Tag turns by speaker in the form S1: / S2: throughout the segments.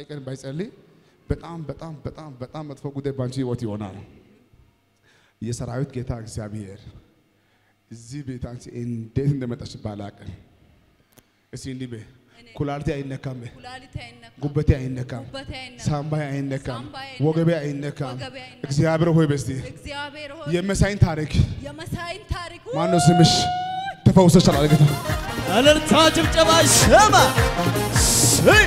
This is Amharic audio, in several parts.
S1: ቀን ባይጸልይ በጣም በጣም በጣም በጣም መጥፎ ጉዳይ ባንቺ ህይወት ይሆናል። የሰራዊት ጌታ እግዚአብሔር እዚህ ቤት አንቺ እንዴት እንደመጣሽ ባላቅም እስቲ እንዲህ በይ፣ ኩላሊቴ አይነካም በይ፣
S2: ኩላሊቴ አይነካም፣
S1: ጉበቴ አይነካም፣
S2: ጉበቴ አይነካም፣
S1: ሳምባዬ አይነካም፣
S2: ሳምባዬ አይነካም፣
S1: ወገቤ አይነካም።
S2: ወገቤ አይነካም።
S1: እግዚአብሔር ሆይ በስቲ
S2: እግዚአብሔር ሆይ
S1: የመሳይን ታሪክ
S2: የመሳይን ታሪክ
S1: ማነው ስምሽ? ተፈውሰሻል አለ ጌታ።
S3: እልልታ ጭብጨባ ይሰማ። ስይ!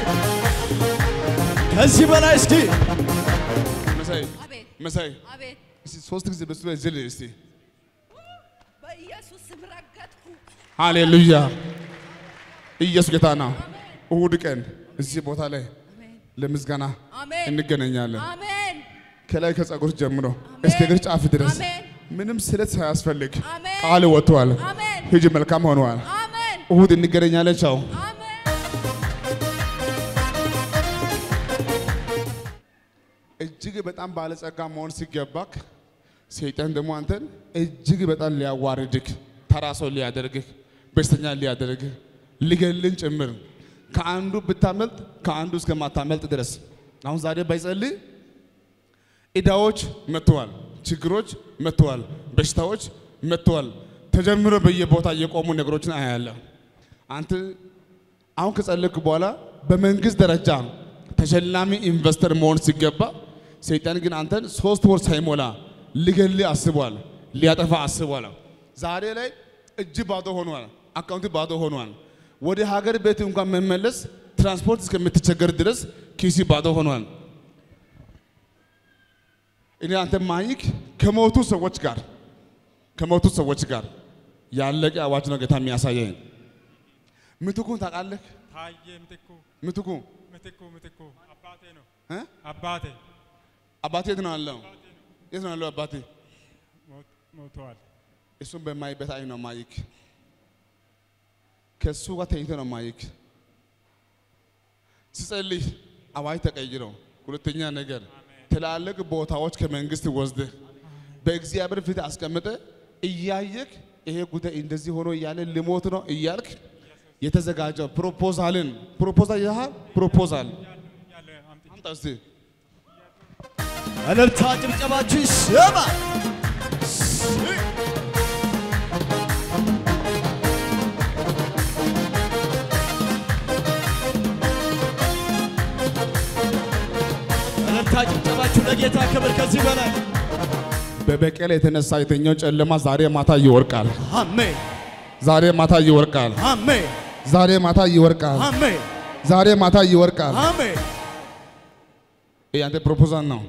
S3: ከዚህ በላይ እስኪ
S1: መሳይ
S2: አቤት
S1: መሳይ
S2: አቤት
S1: እስቲ ሶስት ጊዜ በሱ ላይ ዝል እስቲ
S2: በኢየሱስ ስም ረገጥኩ።
S1: ሃሌሉያ ኢየሱስ ጌታ ነው። እሁድ ቀን እዚህ ቦታ ላይ
S2: አሜን
S1: ለምስጋና
S2: አሜን
S1: እንገናኛለን።
S2: አሜን
S1: ከላይ ከጸጉር ጀምሮ እስከ እግር ጫፍ ድረስ
S2: አሜን
S1: ምንም ስለት ሳያስፈልግ
S2: አሜን
S1: ቃል ወጥቷል።
S2: አሜን
S1: ሂጂ መልካም ሆነዋል።
S2: አሜን
S1: እሁድ እንገናኛለን። ቻው።
S2: አሜን
S1: እጅግ በጣም ባለጸጋ መሆን ሲገባክ ሰይጣን ደግሞ አንተን እጅግ በጣም ሊያዋርድክ ተራ ሰው ሊያደርግህ በሽተኛ ሊያደርግህ ሊገልን ጭምር ከአንዱ ብታመልጥ ከአንዱ እስከማታመልጥ ድረስ አሁን ዛሬ ባይጸልይ ዕዳዎች መጥተዋል፣ ችግሮች መጥተዋል፣ በሽታዎች መጥተዋል። ተጀምሮ በየቦታ የቆሙ ነገሮችን አያለሁ። አንተ አሁን ከጸለይክ በኋላ በመንግስት ደረጃ ተሸላሚ ኢንቨስተር መሆን ሲገባ ሰይጣን ግን አንተን ሶስት ወር ሳይሞላ ሊገልህ አስቧል፣ ሊያጠፋ አስቧል። ዛሬ ላይ እጅ ባዶ ሆኗል፣ አካውንት ባዶ ሆኗል። ወደ ሀገር ቤት እንኳን መመለስ ትራንስፖርት እስከምትቸገር ድረስ ኪሲ ባዶ ሆኗል። እኔ አንተ ማይክ ከሞቱ ሰዎች ጋር ከሞቱ ሰዎች ጋር ያለቀ አዋጅ ነው ጌታ የሚያሳየኝ። ምትኩን ታውቃለህ?
S4: ታዬ ምትኩ
S1: ምትኩ
S4: ምትኩ ምትኩ አባቴ ነው
S1: እ?
S4: አባቴ
S1: አባቴ የት ነው ያለው? የት ነው ያለው አባቴ?
S4: ሞት- ሞተዋል።
S1: እሱን በማይበት አይን ነው ማይክ። ከእሱ ጋር ተኝቶ ነው ማይክ። ሲጸልይ አዋጅ ተቀይሮ፣ ሁለተኛ ነገር ትላልቅ ቦታዎች ከመንግስት ወስደህ በእግዚአብሔር ፊት አስቀምጠ እያየክ ይሄ ጉዳይ እንደዚህ ሆኖ እያለ ልሞት ነው እያልክ የተዘጋጀው ፕሮፖዛልን ፕሮፖዛል ያህል ፕሮፖዛል
S4: ያለ አምጥ
S1: አምጣ እስቲ
S3: እልልታ ጭብጨባችሁ ይሰማ። ስይ! እልልታ ጭብጨባችሁ ለጌታ ክብር ከዚህ በላይ
S1: በበቀል የተነሳ የተኛው ጨለማ ዛሬ ማታ ይወርቃል።
S3: አሜን
S1: ዛሬ ማታ ይወርቃል።
S3: አሜን
S1: ዛሬ ማታ ይወርቃል።
S3: አሜን
S1: ዛሬ ማታ ይወርቃል።
S3: አሜን
S1: ይህ አንተ ፕሮፖዛል ነው።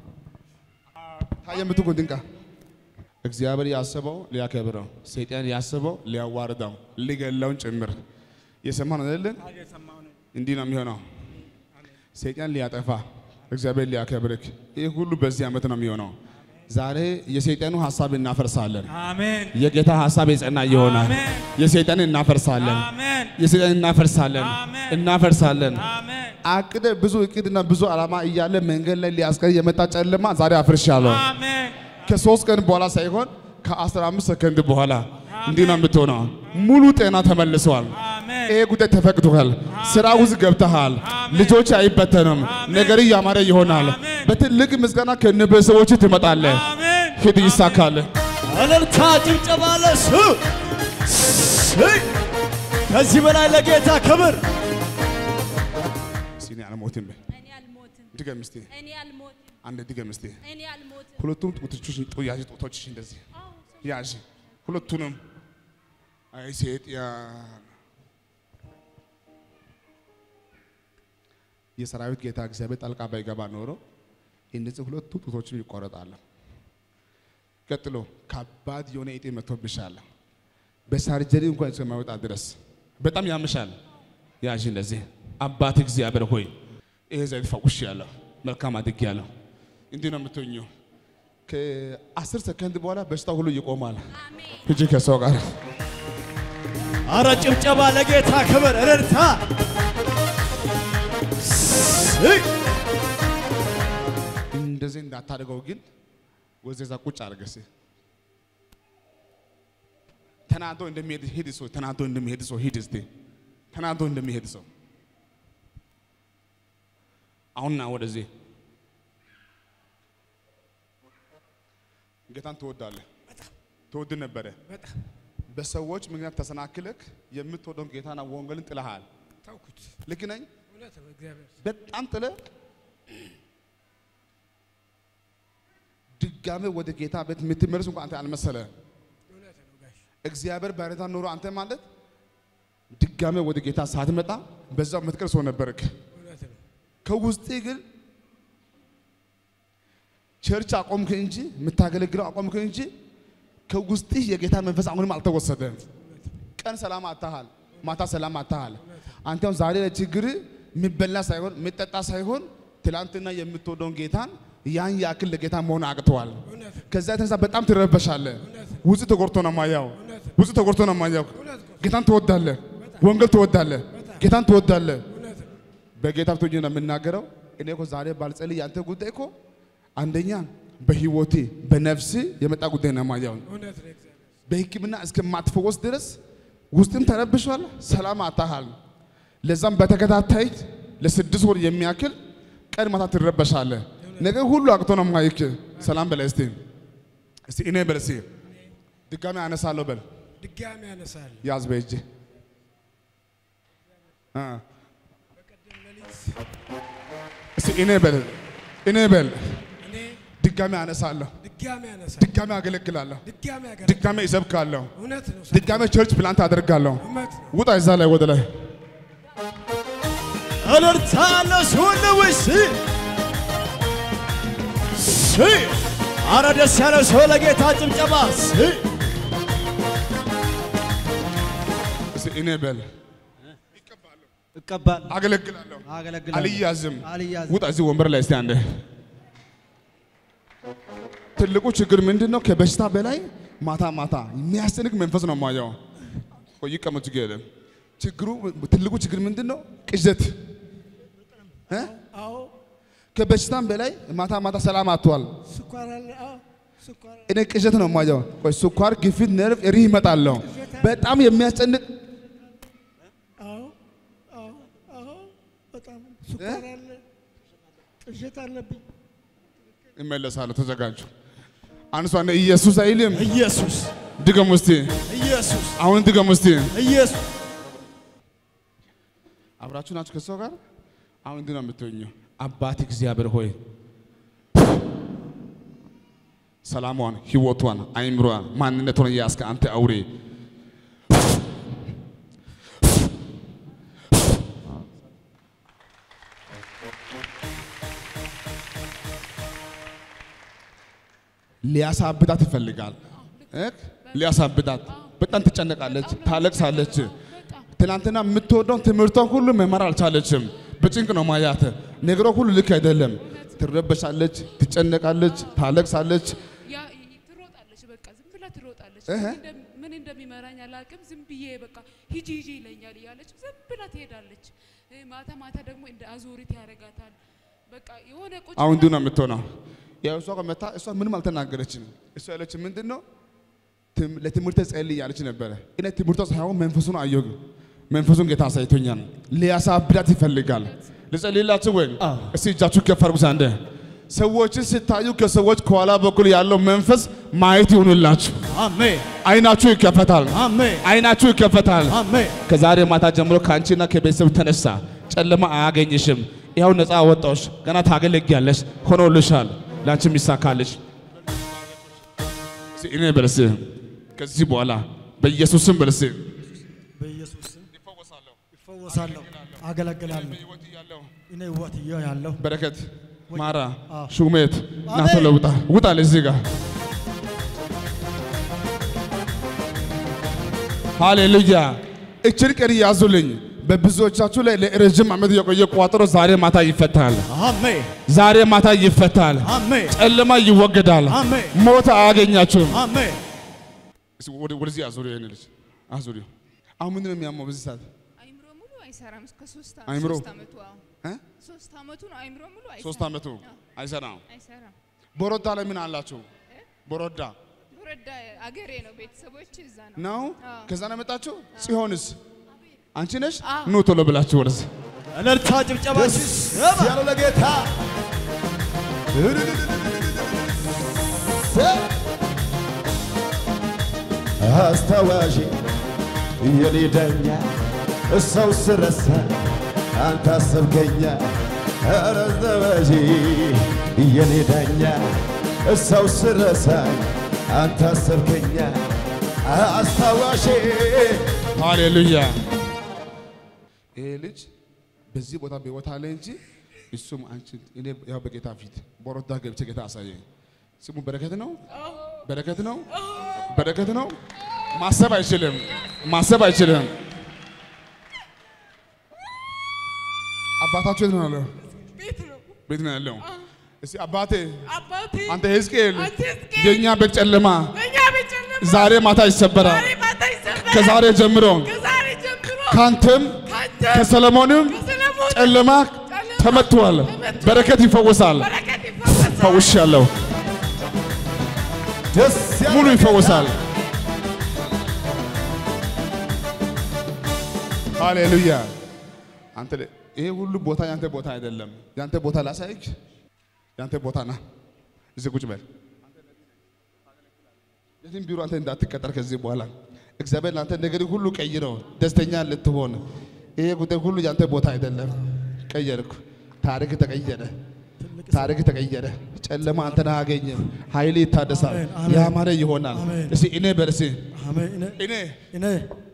S1: ታየ ምትኩ ድንቃ እግዚአብሔር ያስበው ሊያከብረው፣ ሰይጣን ያስበው ሊያዋርደው፣ ሊገለውን ጭምር የሰማን አይደለን?
S4: የሰማው ነው።
S1: እንዲህ ነው የሚሆነው። ሰይጣን ሊያጠፋ፣ እግዚአብሔር ሊያከብርክ። ይህ ሁሉ በዚህ ዓመት ነው የሚሆነው። ዛሬ የሰይጣኑ ሀሳብ እናፈርሳለን።
S4: አሜን
S1: የጌታ ሀሳብ የጸና ይሆናል።
S4: አሜን።
S1: የሰይጣን እናፈርሳለን።
S4: አሜን
S1: የሰይጣን እናፈርሳለን።
S4: አሜን።
S1: እናፈርሳለን።
S4: አሜን
S1: አቅደ ብዙ እቅድና ብዙ ዓላማ እያለ መንገድ ላይ ሊያስቀር የመጣ ጨለማ ዛሬ አፍርሻለሁ።
S4: አሜን
S1: ከሶስት ቀን በኋላ ሳይሆን ከአስራ አምስት ሰከንድ በኋላ እንዲህ ነው የምትሆነው። ሙሉ ጤና ተመልሰዋል።
S4: አሜን
S1: ይሄ ጉዳይ ተፈቅዶሃል። ስራ ውስጥ ገብተሃል። ልጆች አይበተንም። ነገር ያማረ ይሆናል። በትልቅ ምስጋና ከነቤተሰቦች ትመጣለህ።
S4: አሜን
S1: ሂድ ይሳካል።
S3: እልልታ ጭብጨባ ለሱ ስይ! ከዚህ በላይ ለጌታ ክብር
S1: እስኪ እኔ አልሞትም በይ።
S2: እኔ አልሞትም
S1: ድገም እስቲ፣
S2: እኔ አልሞትም
S1: አንድ ድገም እስቲ።
S2: እኔ አልሞትም
S1: ሁለቱም ጡቶችሽ ያዥ፣ ጡቶችሽ እንደዚህ
S2: አዎ
S1: ያዥ፣ ሁለቱንም። አይ ሰይጣን የሰራዊት ጌታ እግዚአብሔር ጣልቃ ባይገባ ኖሮ እነዚህ ሁለቱ ጡቶችም ይቆረጣሉ። ቀጥሎ ከባድ የሆነ እጢ መጥቶብሻል። በሳርጀሪ እንኳን እስከማይወጣ ድረስ በጣም ያምሻል። ያዥ እንደዚህ አባት እግዚአብሔር ሆይ ይሄ ዘይት ፈውሽ ያለሁ መልካም አድግ ያለሁ እንዲህ ነው የምትኙ። ከአስር ሰከንድ በኋላ በሽታ ሁሉ ይቆማል። ሂጂ ከሰው ጋር
S3: አረ ጭብጨባ ለጌታ ክብር እልልታ ስይ!
S1: እንደዚህ እንዳታደርገው ግን ወደዛ ቁጭ አድርገህ እስኪ ተናዶ እንደሚሄድ ሂድ ሰው ተናዶ እንደሚሄድ ሰው ሂድ እስቲ ተናዶ እንደሚሄድ ሰው አሁን ና ወደዚህ። ጌታን ትወዳለህ፣ ትወድ ነበረ።
S5: በጣም
S1: በሰዎች ምክንያት ተሰናክለክ የምትወደውን ጌታና ወንጌልን ጥለሃል።
S5: ታውኩት።
S1: ልክ ነኝ?
S5: እውነት ነው። እግዚአብሔር
S1: በጣም ጥለ ድጋሜ ወደ ጌታ ቤት የምትመለስ እንኳን አንተ አልመሰለ።
S5: እውነት ነው ጋሽ
S1: እግዚአብሔር ባይረዳ ኖሮ አንተ ማለት ድጋሜ ወደ ጌታ ሳትመጣ በዛው የምትቀር ሰው ነበርክ።
S5: እውነት ነው።
S1: ከውስጤ ግን ቸርች አቆምክ እንጂ የምታገለግለው አቆምክ እንጂ ከውስጥ የጌታ መንፈስ አሁንም አልተወሰደም። ቀን ሰላም አታሃል፣ ማታ ሰላም አታሃል። አንተ አሁን ዛሬ ለችግር የሚበላ ሳይሆን የሚጠጣ ሳይሆን ትላንትና የምትወደውን ጌታን ያን ያክል ለጌታ መሆን አቅተዋል።
S5: እውነት ነው።
S1: ከዛ የተነሳ በጣም ትረበሻለህ። ውስጥ ተጎድቶ ነው ማያው፣ ውስጥ ተጎድቶ ነው ማያው። ጌታን ትወዳለህ፣ ወንጌል ትወዳለህ፣ ጌታን ትወዳለህ።
S5: እውነት ነው።
S1: በጌታ ብቶኝ ነው የምናገረው። እኔ እኮ ዛሬ ባልጸልይ ያንተ ጉዳይ እኮ አንደኛ በህይወቴ በነፍስ የመጣ ጉዳይ ነው ማያው።
S5: እውነት ነው። እግዚአብሔር
S1: በሕክምና እስከማትፈወስ ድረስ ውስጥም ተረብሿል፣ ሰላም አታሃል። ለዛም በተከታታይ ለስድስት ወር የሚያክል ቀን ማታ ትረበሻለህ። ነገር ሁሉ አቅቶ ነው ማይክ። ሰላም በለ እስቲ እስቲ እኔ በል እስቲ ድጋሚ አነሳለሁ በል
S5: ድጋሚ ያነሳል።
S1: ያዝ በእጅ አ
S5: በቀደም ሌሊት
S1: እስቲ እኔ በል እኔ በል
S5: እኔ
S1: ድጋሚ አነሳለሁ፣
S5: ድጋሚ ያነሳል።
S1: ድጋሚ አገለግላለሁ፣
S5: ድጋሚ ያገር
S1: ድጋሚ እሰብካለሁ፣
S5: እውነት ነው።
S1: ድጋሚ ቸርች ፕላንት አደርጋለሁ።
S5: እውነት ነው።
S1: ውጣ እዛ ላይ ወደ ላይ
S3: እልልታ ለስሁን ውስ አረ ደስ ያለ ሰው ለጌታ ጭብጨባ ስ
S1: እስቲ እኔ በል
S3: እቀባል
S1: አገለግላለሁ፣
S3: አገለግላለሁ
S1: አልያዝም።
S3: አልያዝም።
S1: ውጣ እዚህ ወንበር ላይ እስቲ አንዴ። ትልቁ ችግር ምንድን ነው? ከበሽታ በላይ ማታ ማታ የሚያስጨንቅ መንፈስ ነው ማየው። ቆይ ይቀመጥ ችግር የለም። ችግሩ ትልቁ ችግር ምንድን ነው? ቅዠት እ?
S5: አዎ
S1: ከበሽታም በላይ ማታ ማታ ሰላም አጥቷል።
S5: ስኳር አለ። አዎ ስኳር
S1: እኔ ቅዠት ነው ማየው። ቆይ ስኳር፣ ግፊት፣ ነርቭ፣ ሪህ ይመጣለሁ። በጣም የሚያስጨንቅ
S5: አዎ አዎ አዎ በጣም ስኳር አለ። ቅዠት አለብኝ።
S1: ይመለሳሉ። ተዘጋጁ። አንሷ እንደ ኢየሱስ አይልም።
S3: ኢየሱስ
S1: ድገሙ እስቲ።
S3: ኢየሱስ
S1: አሁን ድገሙ እስቲ።
S3: ኢየሱስ
S1: አብራችሁ ናችሁ ከሰው ጋር አሁን እንዲህ ነው የምትሆኘው። አባት እግዚአብሔር ሆይ ሰላሟን፣ ህይወቷን፣ አይምሯን፣ ማንነቷን እያስከ አንተ አውሬ ሊያሳብዳት ይፈልጋል። እ? ሊያሳብዳት በጣም ትጨነቃለች፣ ታለቅሳለች። ትናንትና የምትወደውን ትምህርቷን ሁሉ መማር አልቻለችም። በጭንቅ ነው ማያት። ነገሯ ሁሉ ልክ አይደለም። ትረበሻለች፣ ትጨነቃለች፣ ታለቅሳለች።
S2: ያ ትሮጣለች፣ በቃ ዝም ብላ ትሮጣለች።
S1: እህ።
S2: ምን እንደም- ምን እንደሚመራኝ አላውቅም። ዝም ብዬ በቃ ሂጂ ሂጂ ይለኛል እያለች ዝም ብላ ትሄዳለች። እ፣ ማታ ማታ ደግሞ እንደ አዙሪት ያደርጋታል። በቃ የሆነ ቁጭ
S1: አሁን
S2: ብላ-
S1: እንዲሁ ነው የምትሆነው። ያው እሷ ጋር መታ እሷ ምንም አልተናገረችም። እሷ ያለች ምንድን ነው ትም- ለትምህርት ጸልይ ያለች ነበረ። እኔ ትምህርቷ ሳይሆን መንፈሱን አየሁ። መንፈሱን ጌታ አሳይቶኛል። ሊያሳብዳት ይፈልጋል። ልጸልይላችሁ ወይ?
S3: አዎ።
S1: እስቲ እጃችሁ ከፍ አድርጉ። አንዴ ሰዎችን ስታዩ ከሰዎች ከኋላ በኩል ያለው መንፈስ ማየት ይሁንላችሁ።
S3: አሜን
S1: አይናችሁ ይከፈታል።
S3: አሜን
S1: አይናችሁ ይከፈታል።
S3: አሜን
S1: ከዛሬ ማታ ጀምሮ ከአንቺና ከቤተሰብ ተነሳ ጨለማ አያገኝሽም። ይኸው ነፃ ወጣሽ። ገና ታገለግያለሽ። ሆኖልሻል። ለአንቺም ይሳካልሽ። እስኪ እኔ በልስ ከዚህ በኋላ በኢየሱስም በልስ
S3: በኢየሱስ ስም ይፈወሳለሁ፣ አገለግላለሁ። እኔ ህይወት እየ ያለሁ
S1: በረከት ማራ
S3: አዎ።
S1: ሹመት
S3: አሜን።
S1: ናቶ ለውጣ ውጣ እዚህ ጋር ሃሌሉያ። እችን ቀን ያዙልኝ። በብዙዎቻችሁ ላይ ለረጅም ዓመት የቆየ ቋጠሮ ዛሬ ማታ ይፈታል።
S3: አሜን
S1: ዛሬ ማታ ይፈታል።
S3: አሜን
S1: ጨለማ ይወገዳል።
S3: አሜን
S1: ሞት አያገኛችሁም።
S3: አሜን።
S1: እስኪ ወደ- ወደዚህ አዙሪ፣ ይሄን ልጅ አዙሪ። አሁን ምንድን ነው የሚያመው በዚህ ሰዓት?
S2: አይምሮ ሙሉ አይሰራም። እስከ ሶስት አ-
S1: አይምሮ?
S2: ሶስት አመቱ አዎ፣
S1: እ?
S2: ሶስት አመቱ ነው። አይምሮ ሙሉ አይሰራም።
S1: ሶስት ዓመቱ
S2: አዎ፣
S1: አይሰራም።
S2: አይሰራም።
S1: ቦሮዳ ላይ ምን አላችሁ? ቦሮዳ
S2: ወረዳ አገሬ ነው። ቤተሰቦች እዛ ነው።
S1: ነው።
S2: አዎ።
S1: ከዛ ነው የመጣችሁ። ጽዮንስ አንቺ ነሽ?
S2: አዎ።
S1: ኑ ቶሎ ብላችሁ ወደዚህ
S3: እልልታ ጭብጨባ
S6: ደስ ያለው ለጌታ አስታዋሽ የኔ ዳኛ ሰው ስረሳ አንተ አሰብከኛ ኧረ አስታዋሽ የኔ ዳኛ ሰው ስረሳ አንተ አሰብከኛ አስታዋሽ
S1: ሃሌሉያ። ይሄ ልጅ በዚህ ቦታ በቦታ ላይ እንጂ እሱም አንቺ እኔ ያው በጌታ ፊት በሮዳ ገብቼ ጌታ አሳየኝ። ስሙ በረከት ነው፣ በረከት ነው፣ በረከት ነው። ማሰብ አይችልም፣ ማሰብ አይችልም። አባታችሁ የት ነው ያለው?
S2: ቤት ነው
S1: ቤት ነው ያለው። እስቲ አባቴ
S2: አባቴ
S1: አንተ ሕዝቅኤል
S2: አንተ ሕዝቅኤል
S1: የእኛ ቤት ጨለማ
S2: እኛ ቤት ጨለማ
S1: ዛሬ ማታ ይሰበራል።
S2: ዛሬ ማታ ይሰበራል።
S1: ከዛሬ ጀምሮ
S2: ከዛሬ ጀምሮ
S1: ካንተም
S2: ካንተ
S1: ከሰለሞንም
S2: ከሰለሞን
S1: ጨለማ ተመትቷል። በረከት ይፈወሳል።
S2: በረከት ይፈወሳል።
S1: ፈውሻለሁ።
S6: ደስ ያለው
S1: ሙሉ ይፈወሳል። ሃሌሉያ። አንተ ለ- ይሄ ሁሉ ቦታ ያንተ ቦታ አይደለም። ያንተ ቦታ ላሳይክ። ያንተ ቦታ ና፣ እዚህ ቁጭ በል። የትም ቢሮ አንተ እንዳትቀጠር ከዚህ በኋላ እግዚአብሔር ለአንተ ነገር ሁሉ ቀይረው ደስተኛ ልትሆን። ይሄ ጉዳይ ሁሉ ያንተ ቦታ አይደለም። ቀየርኩ። ታሪክ ተቀየረ። ታሪክ ተቀየረ። ጨለማ አንተን አያገኝም። ኃይል ይታደሳል።
S3: አሜን፣ አሜን።
S1: ያማረ ይሆናል።
S3: አሜን።
S1: እስቲ እኔ በል እስቲ
S3: አሜን። እኔ
S1: እኔ
S3: እኔ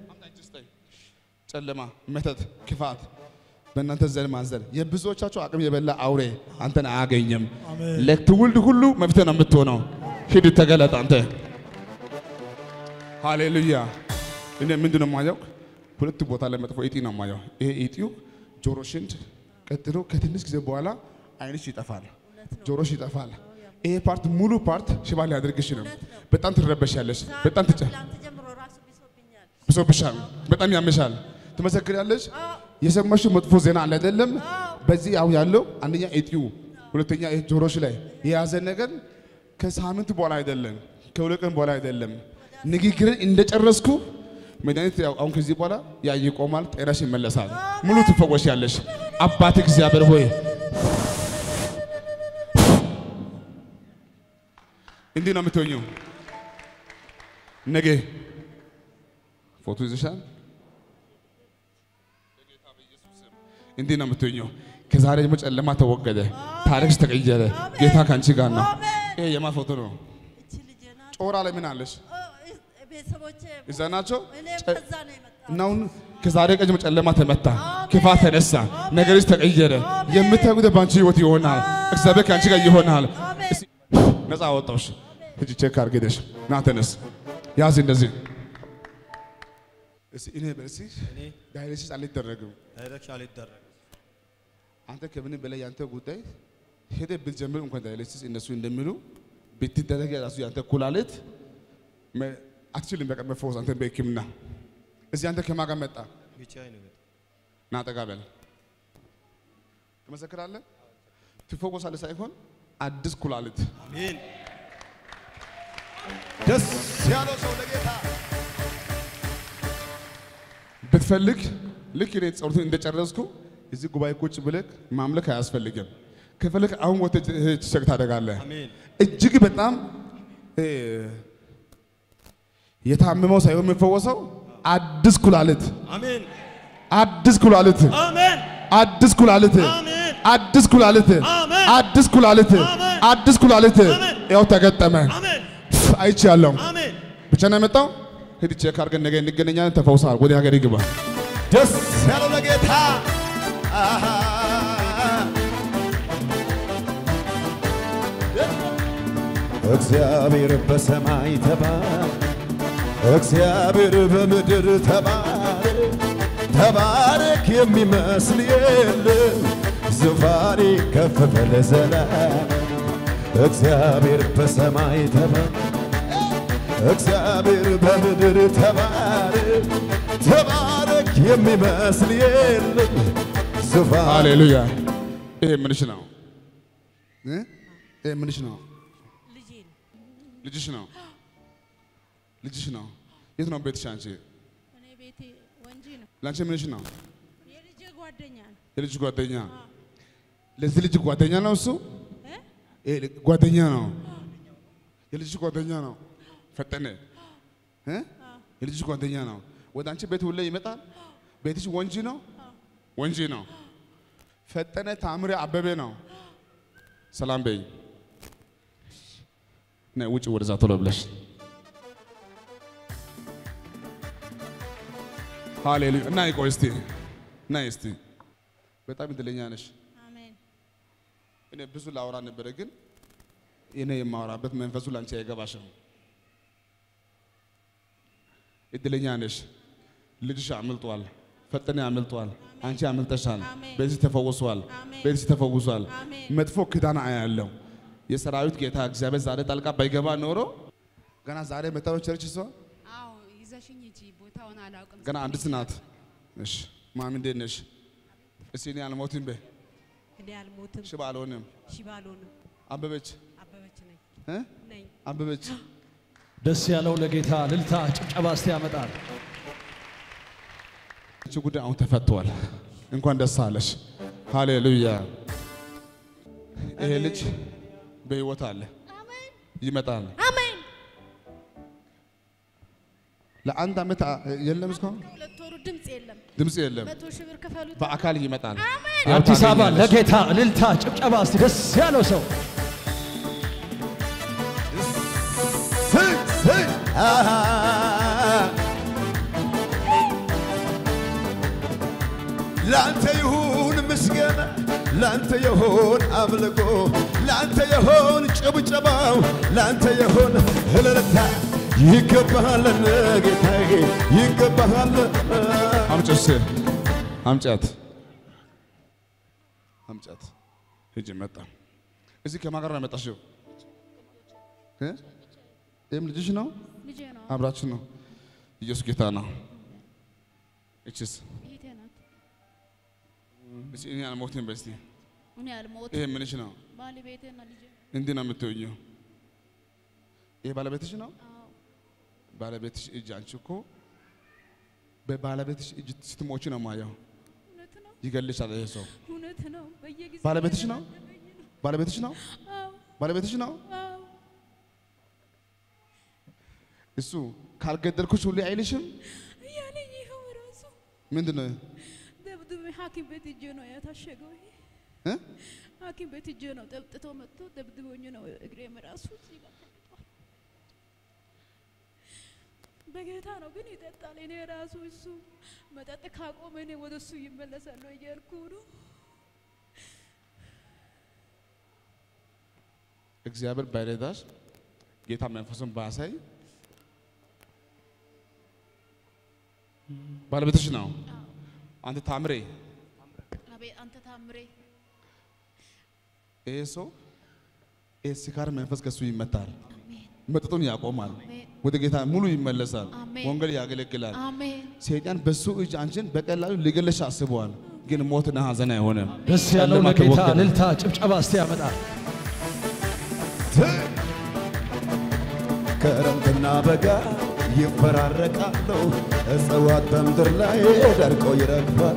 S1: ጨለማ፣ መተት፣ ክፋት በእናንተ ዘር ማንዘር የብዙዎቻችሁ አቅም የበላ አውሬ አንተን አያገኝም።
S3: አሜን።
S1: ለትውልድ ሁሉ መፍትሄ ነው የምትሆነው። ሂድ ተገለጥ አንተ። ሃሌሉያ። እኔ ምንድን ነው የማየው? ሁለት ቦታ ላይ መጥፎ እጢ ነው የማየው። ይሄ እጢው ጆሮ ሽንድ፣ ቀጥሎ ከትንሽ ጊዜ በኋላ አይንሽ ይጠፋል፣ ጆሮሽ ይጠፋል። ይሄ ፓርት ሙሉ ፓርት ሽባ ሊያደርግሽ ነው። በጣም ትረበሻለሽ፣ በጣም ትጨ
S7: ትላንት ጀምሮ ራሱ ብሶብኛል።
S1: ብሶብሻል፣ በጣም ያመሻል። ትመሰክሪያለሽ። የሰማሽው መጥፎ ዜና አለ አይደለም? በዚህ አሁን ያለው አንደኛ እጢው፣ ሁለተኛ ይሄ ጆሮሽ ላይ የያዘ ነገር ከሳምንት በኋላ አይደለም፣ ከሁለት ቀን በኋላ አይደለም። ንግግርን እንደጨረስኩ መድኃኒት ያው አሁን ከዚህ በኋላ ያ ይቆማል፣ ጤናሽ ይመለሳል፣ ሙሉ ትፈወሻለሽ። አባት እግዚአብሔር ሆይ እንዲህ ነው የምትሆኚው። ነገ ፎቶ ይዘሻል። እንዲህ ነው የምትሆኚው። ከዛሬ ደግሞ ጨለማ ተወገደ፣ ታሪክሽ ተቀየረ። ጌታ ከአንቺ ጋር ነው። ይሄ የማ ፎቶ ነው?
S7: እቺ ልጄ ናት።
S1: ጮራ ላይ ምን አለሽ?
S7: ኦ፣ ቤተሰቦቼ
S1: እዛ ናቸው።
S7: እኔ
S1: ጨ-
S7: ከዛ ነው የመጣሁት።
S1: እና አሁን ከዛሬ ቀን ጀምሮ ጨለማ ተመታ፣ ክፋት ተነሳ፣ ነገርሽ ተቀየረ። የምታዩት በአንቺ ህይወት ይሆናል። እግዚአብሔር ከአንቺ ጋር ይሆናል። እስቲ ነፃ አወጣሁሽ። ሂጂ ቼክ አድርገሽ ና ተነስ፣ ያዝ እንደዚህ እስቲ እኔ በልሲ ዳይሬክሽን አልደረግም።
S3: ዳይሬክሽን አልደረግም።
S1: አንተ ከምንም በላይ ያንተ ጉዳይ ሄደ ብትጀምር እንኳን ዳይሬክሽን እነሱ እንደሚሉ ብትደረግ ራሱ ያንተ ኩላሊት መ- አትችልም። በቃ መፈወስ አንተ በሕክምና እዚህ አንተ ከማን ጋር መጣ?
S3: ብቻዬን ነው የመጣሁት።
S1: ና ጠጋ በል። ትመሰክራለህ፣ ትፈወሳለህ ሳይሆን አዲስ ኩላሊት
S3: አሜን።
S6: ደስ ያለው ሰው ለጌታ
S1: ብትፈልግ ልክ እኔ ጸሎቱን እንደጨረስኩ እዚህ ጉባኤ ቁጭ ብለህ ማምለክ አያስፈልግም። ከፈለግ አሁን ወጥተህ ቸክ ታደርጋለህ።
S3: አሜን።
S1: እጅግ በጣም እ፣ የታመመው ሳይሆን የሚፈወሰው አዲስ ኩላሊት
S3: አሜን።
S1: አዲስ ኩላሊት
S3: አሜን።
S1: አዲስ ኩላሊት
S3: አሜን።
S1: አዲስ ኩላሊት
S3: አሜን።
S1: አዲስ ኩላሊት
S3: አሜን።
S1: አዲስ ኩላሊት
S3: አሜን።
S1: ያው ተገጠመ።
S3: አሜን።
S1: አይቻለሁ።
S3: አሜን።
S1: ብቻ ነው የመጣው። ሂድ ቼክ አድርገን ነገ እንገናኛለን። ተፈውሰሃል። ወደ ሀገር ይግባ።
S6: ደስ ያለው ለጌታ አሃ። እግዚአብሔር በሰማይ ተባረ፣ እግዚአብሔር በምድር ተባረ። ተባረክ የሚመስል የለም፣ ዙፋኔ ከፍ በለ ዘላለም። እግዚአብሔር በሰማይ ተባረ እግዚአብሔር በምድር ተባረክ ተባረክ የሚመስል የለም ዙፋን
S1: ሃሌሉያ። ይሄ ምንሽ ነው? እ? ይሄ ምንሽ ነው?
S7: ልጄ ነው።
S1: ልጅሽ ነው። ልጅሽ ነው። የት ነው ቤትሽ? አንቺ
S7: እኔ ቤቴ ወንጂ ነው።
S1: ለአንቺ ምንሽ ነው?
S7: የልጄ ጓደኛ ነው።
S1: የልጅ ጓደኛ ለዚህ ልጅ ጓደኛ ነው እሱ
S7: እ?
S1: ይሄ ልጅ ጓደኛ ነው የልጅ ጓደኛ ነው ፈጠነ እ? የልጅ ጓደኛ ነው ወደ አንቺ ቤት ሁሌ ይመጣል ቤትሽ ወንጂ ነው ወንጂ ነው ፈጠነ ታምሬ አበቤ ነው ሰላም በይ ነይ ውጭ ወደዛ ቶሎ ብለሽ ሃሌሉያ እና ይቆይ እስቲ እና እስቲ በጣም እድለኛ ነሽ
S7: አሜን።
S1: እኔ ብዙ ላወራ ነበረ፣ ግን እኔ የማወራበት መንፈሱ ላንቺ አይገባሽም። እድለኛ ነሽ። ልጅሽ አምልጧል፣ ፈጠነ አምልጧል፣ አንቺ አምልጠሻል።
S7: አሜን።
S1: ቤትሽ ተፈውሷል፣
S7: አሜን።
S1: ቤትሽ ተፈውሷል።
S7: አሜን።
S1: መጥፎ ክዳን አያለው። የሰራዊት ጌታ እግዚአብሔር ዛሬ ጣልቃ ባይገባ ኖሮ ገና ዛሬ መጣው ቸርች ሰው
S2: አዎ ይዘሽኝ ሂጂ። ቦታውን አላውቅም።
S1: ገና አንዲት ናት። እሺ ማሚ እንዴት ነሽ? እስቲ እኔ አልሞትም በይ፣
S7: እኔ አልሞትም፣
S1: ሽባ አልሆንም።
S7: ሽባ አልሆንም።
S1: አበበች
S7: አበበች ነኝ
S1: እ?
S7: ነኝ።
S1: አበበች
S8: ደስ ያለው ለጌታ እልልታ ጭብጨባ እስቲ ያመጣል።
S1: እቺ ጉዳይ አሁን ተፈቷል። እንኳን ደስ አለሽ። ሃሌሉያ። ይሄ ልጅ በህይወት አለ፣ ይመጣል።
S7: አሜን።
S1: ለአንድ ዓመት አ- የለም እስካሁን
S7: ሁለት ወሩ ድምፅ የለም።
S1: ድምፅ የለም።
S7: መቶ ሺህ ብር ክፈሉት።
S1: በአካል ይመጣል። ያው
S8: አዲስ አበባ
S1: ታገኛለሽ።
S8: ለጌታ እልልታ ጭብጨባ እስቲ ደስ ያለው ሰው
S6: ስይ ስይ አሃ ላንተ ይሁን ምስጋና ላንተ ይሁን አምልኮ ላንተ ይሁን ጭብጨባው ላንተ ይሁን እልልታ ይገባሃል ጌታዬ ይገባሃል
S1: አምጪ እስኪ አምጫት አምጫት። ሂጂ መጣ። እዚህ ከማን ጋር ነው የመጣሽው? እ? ይህም ልጅሽ ነው?
S2: ልጄ ነው።
S1: አብራችሁ ነው? ኢየሱስ ጌታ ነው። እቺስ
S2: እህቴ ናት።
S1: እቺ እኔ አልሞትም በስቲ
S2: እኔ አልሞት
S1: ይሄ ምንሽ ነው?
S2: ባለቤቴና ልጄ
S1: እንዲህ ነው የምትሆኚው። ይሄ ባለቤትሽ ነው?
S2: አዎ
S1: ባለቤትሽ እጅ አንቺ እኮ በባለቤትሽ እጅ ስትሞቺ ነው ማየው።
S2: እውነት ነው።
S1: ይገልሻል ይሄ ሰው።
S2: እውነት ነው። በየጊዜው
S1: ባለቤትሽ ነው?
S2: እየተናገረኝ ነው።
S1: ባለቤትሽ ነው?
S2: አዎ
S1: ባለቤትሽ ነው?
S2: አዎ
S1: እሱ ካልገደልኩሽ ሁሌ አይልሽም?
S2: እያለኝ ይኸው ራሱ
S1: ምንድን ነው
S2: ደብድቤ ሐኪም ቤት እጄ ነው የታሸገው። ይሄ
S1: እ?
S2: ሐኪም ቤት እጄ ነው ጠብጥቶ መጥቶ ደብድቦኝ ነው እግሬም ራሱ እዚህ ጋር ተቀምጧል። በጌታ ነው ግን ይጠጣል። እኔ ራሱ እሱ መጠጥ ካቆመ እኔ ወደ እሱ ይመለሳለሁ እያልኩ ነው።
S1: እግዚአብሔር ባይረዳሽ ጌታ መንፈሱን ባያሳይ ባለቤትሽ ነው። አንተ ታምሬ
S2: አቤት አንተ ታምሬ
S1: ይሄ ሰው ይሄ ስካር መንፈስ ከሱ ይመታል፣
S2: አሜን
S1: መጠጡን ያቆማል፣
S2: አሜን
S1: ወደ ጌታ ሙሉ ይመለሳል፣
S2: አሜን።
S1: ወንጌል ያገለግላል።
S2: አሜን
S1: ሰይጣን በሱ እጅ አንቺን በቀላሉ ሊገልሽ አስበዋል፣ ግን ሞትና ሐዘን አይሆንም።
S8: ደስ ያለው
S1: ጨለማ
S8: ለጌታ
S1: ተወገደ።
S8: እልልታ ጭብጨባ እስቲ ያመጣል።
S6: ክረምትና በጋ ይፈራረቃሉ፣ እጽዋት በምድር ላይ ደርቀው ይረግፋል።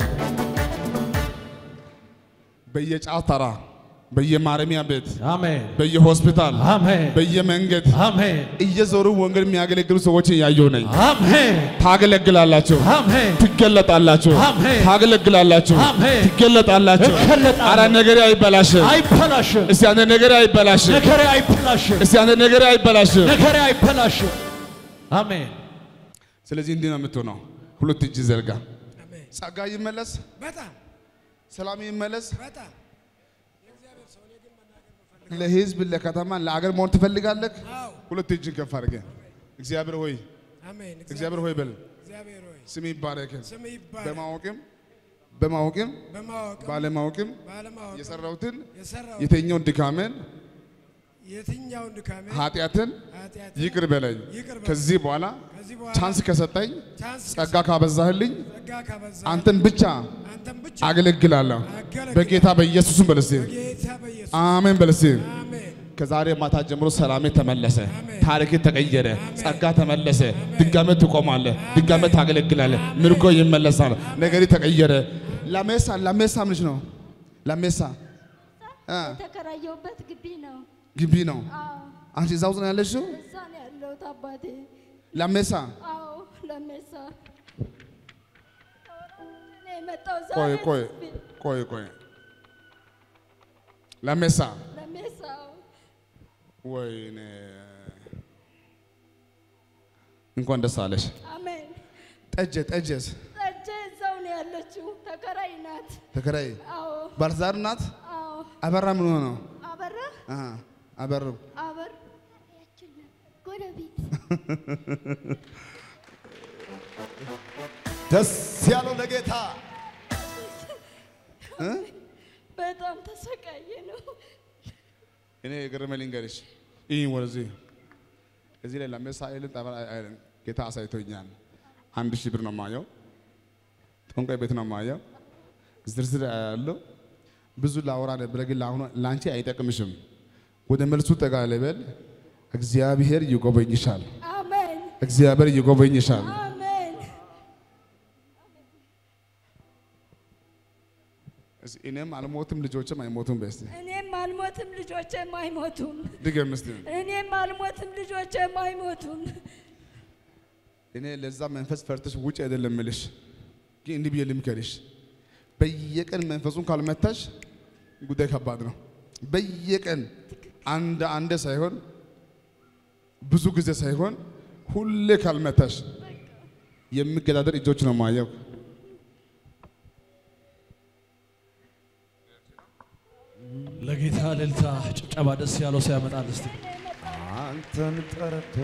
S1: በየጫት ተራ፣ በየማረሚያ ቤት፣
S8: አሜን
S1: በየሆስፒታል፣
S8: አሜን
S1: በየመንገድ
S8: አሜን
S1: እየዞሩ ወንጌል የሚያገለግሉ ሰዎችን እያየሁ ነኝ።
S8: አሜን
S1: ታገለግላላችሁ፣
S8: አሜን
S1: ትገለጣላችሁ፣
S8: አሜን።
S1: ታገለግላላችሁ፣
S8: አሜን።
S1: ትገለጣላችሁ።
S8: እገለጣለሁ።
S1: አረ ነገሬ አይበላሽም።
S8: አይበላሽም
S1: እስቲ አንተ ነገሬ አይበላሽም።
S8: ነገሬ አይበላሽም
S1: እስቲ አንተ ነገሬ አይበላሽም።
S8: ነገሬ አይበላሽም አሜን
S1: ስለዚህ እንዲህ ነው የምትሆነው። ሁለት እጅ ዘርጋ።
S5: አሜን።
S1: ጸጋ ይመለስ፣
S5: በጣም
S1: ሰላም ይመለስ።
S5: በጣም
S1: ለህዝብ፣ ለከተማ፣ ለአገር መሆን ትፈልጋለህ?
S5: አዎ
S1: ሁለት እጅን ከፍ አድርገህ እግዚአብሔር ሆይ
S5: አሜን።
S1: እግዚአብሔር ሆይ በል
S5: እግዚአብሔር ሆይ
S1: ስም ይባረክ።
S5: ስም ይባረክ።
S1: በማወቅም በማወቅም
S5: በማወቅም
S1: ባለማወቅም
S5: ባለማወቅም
S1: የሰራሁትን
S5: የሰራው
S1: የተኛውን ድካምን
S5: የትኛውን ድካሜ
S1: ኃጢአትን
S5: ኃጢአት
S1: ይቅር በለኝ።
S5: ይቅር በለኝ።
S1: ከዚህ በኋላ
S5: ከዚህ በኋላ
S1: ቻንስ ከሰጠኝ
S5: ቻንስ
S1: ጸጋ ካበዛህልኝ
S5: ጸጋ ካበዛ
S1: አንተን ብቻ
S5: አንተም ብቻ
S1: አገለግላለሁ።
S5: አገለግላለሁ።
S1: በጌታ በኢየሱስም በልሴ
S5: በጌታ በኢየሱስ
S1: አሜን በልሴ
S5: አሜን
S1: ከዛሬ ማታ ጀምሮ ሰላሜ ተመለሰ፣ ታሪክ ተቀየረ፣ ጸጋ ተመለሰ። ድጋሜ ትቆማለህ፣ ድጋሜ ታገለግላለህ፣ ምርኮ ይመለሳል፣ ነገሪ ተቀየረ። ላሜሳ ላሜሳ ምንሽ ነው? ላሜሳ እ
S9: የተከራየሁበት ግቢ ነው።
S1: ግቢ ነው።
S9: አዎ
S1: አንቺ እዛ ውስጥ ነው ያለሽው?
S9: እዛ ነው ያለሁት አባቴ።
S1: ላሜሳ
S9: አዎ ለሜሳ እኔ የመጣው ዛሬ
S1: ቆይ ቆይ ቆይ ቆይ ላሜሳ
S9: ለሜሳ
S1: ወይኔ እንኳን ደስ አለሽ።
S9: አሜን።
S1: ጠጀ ጠጀስ
S9: ጠጄ እዛው ነው ያለችው። ተከራይ ናት።
S1: ተከራይ
S9: አዎ
S1: ባለትዳር ናት።
S9: አዎ
S1: አበራ ምን ሆኖ ነው?
S9: አበራ
S1: አሃ አበሩ
S9: አበር ያችን ጎረቤት
S6: ደስ ያለው ለጌታ
S9: በጣም ተሰቃየ ነው።
S1: እኔ የገረመኝ ልንገርሽ፣ ይህ ወደዚህ እዚህ ላይ ላሜሳ አይልን ጠበል አይልን ጌታ አሳይቶኛል። አንድ ሺህ ብር ነው የማየው፣ ጠንቋይ ቤት ነው የማየው፣ ዝርዝር ያለው ብዙ ላውራ ነበረ፣ ግን ለአሁኑ ለአንቺ አይጠቅምሽም። ወደ መልሱ ጠጋ ልበል። እግዚአብሔር ይጎበኝሻል።
S9: አሜን
S1: እግዚአብሔር ይጎበኝሻል።
S9: አሜን።
S1: እስኪ እኔም አልሞትም ልጆችም አይሞቱም። በስቲ
S9: እኔም አልሞትም ልጆቼም አይሞቱም።
S1: ድገም እስቲ።
S9: እኔም አልሞትም ልጆቼም አይሞቱም።
S1: እኔ ለዛ መንፈስ ፈርተሽ ውጭ አይደለም ምልሽ፣ ግን እንዲህ ብዬ ልምከርሽ። በየቀን መንፈሱን ካልመታሽ ጉዳይ ከባድ ነው። በየቀን አንድ አንድ ሳይሆን ብዙ ጊዜ ሳይሆን ሁሌ ካልመታሽ የሚገዳደር እጆች ነው ማየው።
S8: ለጌታ እልልታ ጭብጨባ ደስ ያለው ሰው ያመጣል እስቲ
S6: አንተን ጠርቶ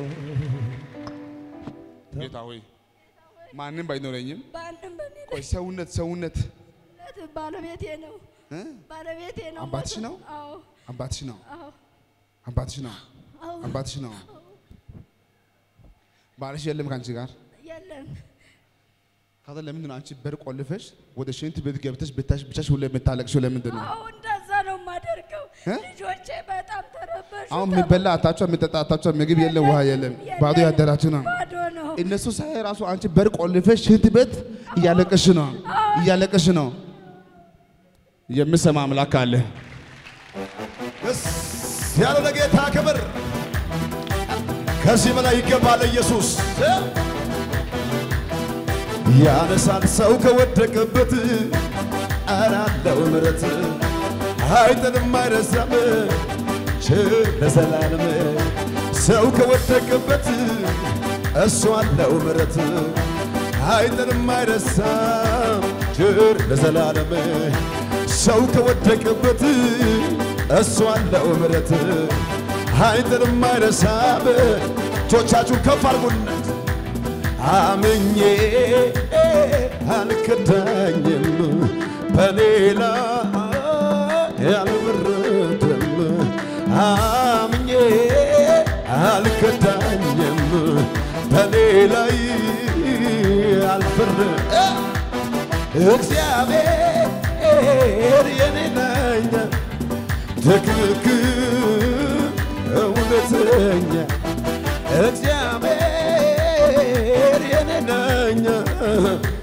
S1: ጌታ ሆይ ማንም ባይኖረኝም
S9: በአንድም በኔ
S1: ቆይ ሰውነት ሰውነት
S9: ነት ባለቤቴ ነው
S1: እ?
S9: ባለቤቴ ነው።
S1: አባትሽ
S9: ሞቶ-
S1: ነው?
S9: አዎ
S1: አባትሽ ነው
S9: አዎ
S1: አባትሽ ነው
S9: አዎ
S1: አባትሽ ነው። ባልሽ የለም ከአንቺ ጋር
S9: የለም
S1: ታዲያ ለምንድን ነው አንቺ በር ቆልፈሽ ወደ ሽንት ቤት ገብተሽ ብታሽ ብቻሽ ሁሌ የምታለቅሽው ለምንድን ነው?
S9: አዎ እንደዛ ነው የማደርገው።
S1: እ?
S9: ልጆቼ በጣም ተረበሹ።
S1: አሁን የሚበላ አታቸው፣ የሚጠጣ አታቸው፣ ምግብ የለም፣ ውሃ የለም፣ ባዶ ያደራችሁ ነው።
S9: ባዶ ነው።
S1: እነሱ ሳይ ራሱ አንቺ በር ቆልፈሽ ሽንት ቤት እያለቀሽ ነው እያለቀሽ ነው። የምሰማ አምላክ አለ።
S6: ደስ ያለው ለጌታ ክብር ከዚህ በላይ ይገባል ኢየሱስ ያነሳል ሰው ከወደቀበት አራለው ምረት አይጥልም አይረሳም ችር ለዘላለም ሰው ከወደቀበት እሱ አለው ምረት አይጥልም አይረሳም ችር ለዘላለም ሰው ከወደቀበት እሱ አለው ምረት አይጥልም አይረሳም እጆቻችሁን ከፍ አድርጉነት አምኜ አልከዳኝም በሌላ ያልወረደም አምኜ አልከዳኝም በሌላ አልፈርድ እግዚአብሔር የኔ ነኝ ትክክል እውነተኛ እግዚአብሔር የኔ ነኝ